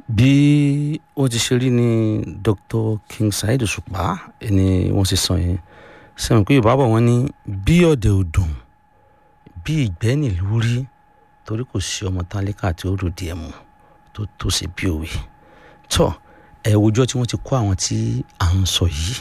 bí ó ti ṣe rí ni dr king saheed òṣùpá ẹni wọ́n ṣe sọ yẹn sẹ́wọ̀n pé yorùbá bọ̀ wọ́n ní bí ọ̀dẹ̀ ò dùn bí ìgbẹ́ nílùú rí torí kò sí ọmọ tálíkà tí ó rò díẹ̀ mú tó tó ṣe bí òwe tọ́ ẹ̀ wòjọ́ tí wọ́n ti kó àwọn tí à ń sọ yìí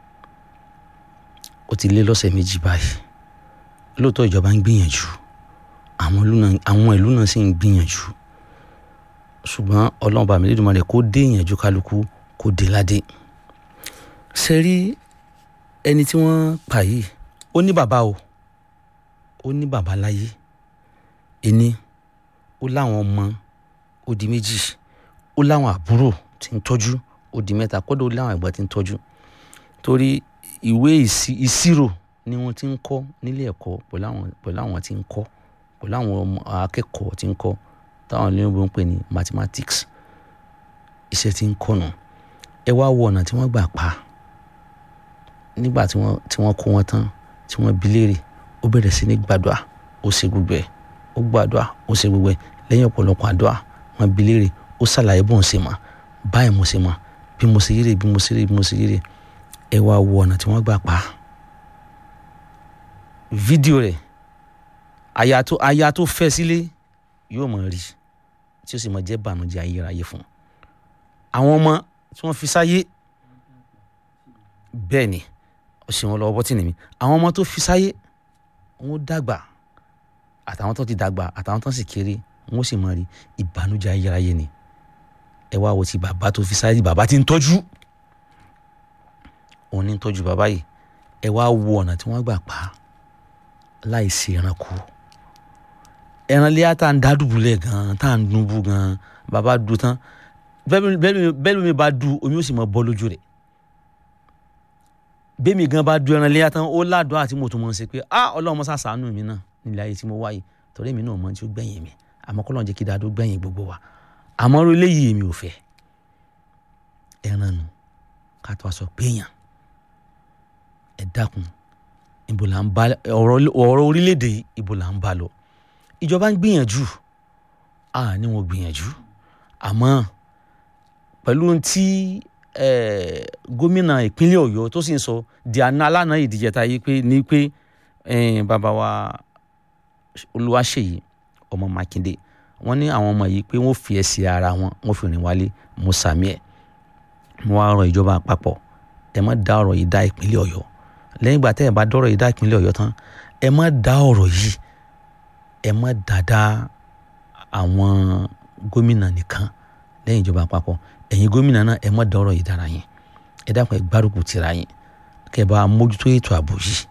ó ti lé lọ́sẹ̀ méjì báyìí lóòótọ́ ìjọba ń gbìyànjú àwọn ìlú náà sì ń gbìyànjú ṣùgbọ́n ọlọ́run bá mi lédùn mọ́ rẹ̀ kó dé ìyànjú kálukú kó dé ládé ṣe rí ẹni tí wọ́n pa yìí ó ní bàbá o ó ní bàbá láyé ẹni ó láwọn ọmọ ó di méjì ó láwọn àbúrò tí ń tọ́jú ó di mẹ́ta kódà ó láwọn ẹ̀gbọ́n tí ń tọ́jú torí ìwé ìṣirò ni wọ́n ti ń kọ́ nílé ẹ̀kọ́ pẹ̀lú àwọn tí ń kọ́ pẹ̀lú àwọn akẹ́kọ̀ọ́ tí ń kọ́ táwọn olóyìnbó ń pè ní mathematics iṣẹ́ tí ń kọ́nà ẹ wá wo ọ̀nà tí wọ́n gbà pa nígbà tí wọ́n tí wọ́n kó wọn tán tí wọ́n bi léèrè ó bẹ̀rẹ̀ sí ní gbàdúrà ó ṣe gbogbo ẹ̀ ó gbàdúrà ó ṣe gbogbo ẹ̀ lẹ́yìn ọ̀pọ̀lọpọ̀ àdúrà wọ́n bi léèrè ó ṣàlàyé bó ń ṣe mọ̀ báyìí mo ṣe mọ̀ bí mo ṣe yére bí mo ṣe yére bí mo ṣe yére ẹ wá wo ọ̀nà tí wọ́n gbà pa fídíò rẹ̀ aya tó aya tó fẹ́ sílé yóò mọ̀ rí tí ó sì mọ̀ jẹ́ bànújẹ́ ayérayé fún un àwọn ọmọ tí wọ́n fi sáyé bẹ́ẹ̀ ni ó sì wọn lọ́wọ́ bọ́tì nìmi àwọn ọmọ tó fi sáyé wọn dàgbà àtàwọn tó ti dàgbà àtàwọn tó sì kéré wọn ó sì mọ̀ rí ìbànújẹ́ ayérayé ni ẹ wá wo ti bàbá tó fi sáyé bàbá tí ń tọ́jú òun ní ń tọ́jú bàbá yìí ẹ wá wo ọ̀nà tí wọ́n gbà pa á láì sí ẹranko ẹran léyà tá à ń dádùbúlẹ̀ gan-an tá à ń dùnbù gan-an bàbá du tán bẹ́ẹ̀ lómi bá du omi ó sì mọ bọ́ lójú rẹ̀ bẹ́ẹ̀ mi gan bá du ẹran léyà tán ó ládùn àti mo tún mọ̀ ṣe pé ah ọlọ́run mọ́ sàṣàánú mi náà nílẹ̀ ayé tí mo wáyé torí èmi náà mọ̀ tí ó gbẹ̀yìn mi àmọ́ kọ́ lọ́n jẹ́ kí dáadó gbẹ̀yìn gbogbo wa àmọ́ orí eléyìí èmi ò fẹ́ ẹran nu ká tó a sọ péyàn ẹ dákun ibo là ń bá ọ̀rọ̀ orílẹ̀-èdè yìí ibo là ń bá lọ ìjọba ń gbìyànjú a ní wọn gbìyànjú àmọ́ pẹ̀lú tí gómìnà ìpínlẹ̀ ọ̀yọ́ tó sì ń sọ di àná alánà ìdíjẹta yìí pé ní pé bàbá wa olúwaṣèyí ọmọ mákindé wọ́n ní àwọn ọmọ yìí pé wọ́n fi ẹsẹ̀ ara wọn wọ́n fi rìn wálé mo sàmì ẹ̀ mo wá rọ ìjọba àpapọ̀ ẹ má dá ọ̀rọ̀ yìí dá ìpínlẹ̀ ọ̀yọ́ lẹ́yìn ìgbà tẹ́ ẹ bá dọ́rọ̀ yìí dá ìpínlẹ̀ ọ̀yọ́ tán ẹ má dá ọ̀rọ̀ yìí ẹ má dáadáa àwọn gómìnà nìkan lẹ́yìn ìjọba àpapọ̀ ẹ̀yin gómìnà náà ẹ má dá ọ̀rọ̀ yìí dára yín ẹ dákun ẹ gbárùkù tira yín kẹ́ ẹ bá mójútó ètò ààbò yìí